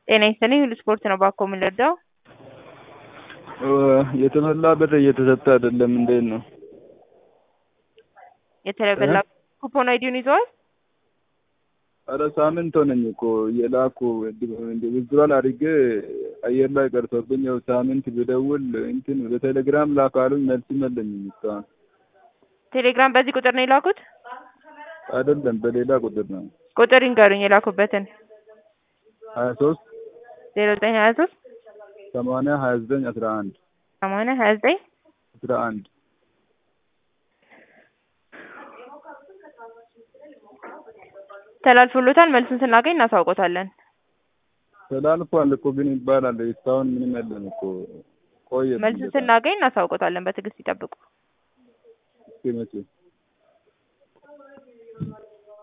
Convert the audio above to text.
ጤና ይስጥልኝ ሁሉ ስፖርት ነው ባኮ የምንረዳው? የተሞላ ብር እየተሰጠ አይደለም እንዴት ነው? የተበላ ኩፖን አይዲውን ይዘዋል? ኧረ ሳምንት ሆነኝ እኮ እየላኩ ዊዝድሮል አድርጌ አየር ላይ ቀርቶብኝ ያው ሳምንት ብደውል እንትን በቴሌግራም ላክ አሉኝ መልስም የለኝም እስካሁን። ቴሌግራም በዚህ ቁጥር ነው የላኩት? አይደለም በሌላ ቁጥር ነው። ቁጥር ይንገሩኝ የላኩበትን። ሀያ ሶስት ዜሮ ዘጠኝ ሀያ ሶስት ሰማንያ ሀያ ዘጠኝ አስራ አንድ ሰማንያ ሀያ ዘጠኝ አስራ አንድ ተላልፎሎታል። መልሱን ስናገኝ እናሳውቆታለን። ተላልፏል እኮ ግን ይባላል እስካሁን ምንም የለም እኮ ቆየ። መልሱን ስናገኝ እናሳውቆታለን። በትዕግስት ይጠብቁ። እስኪ መቼ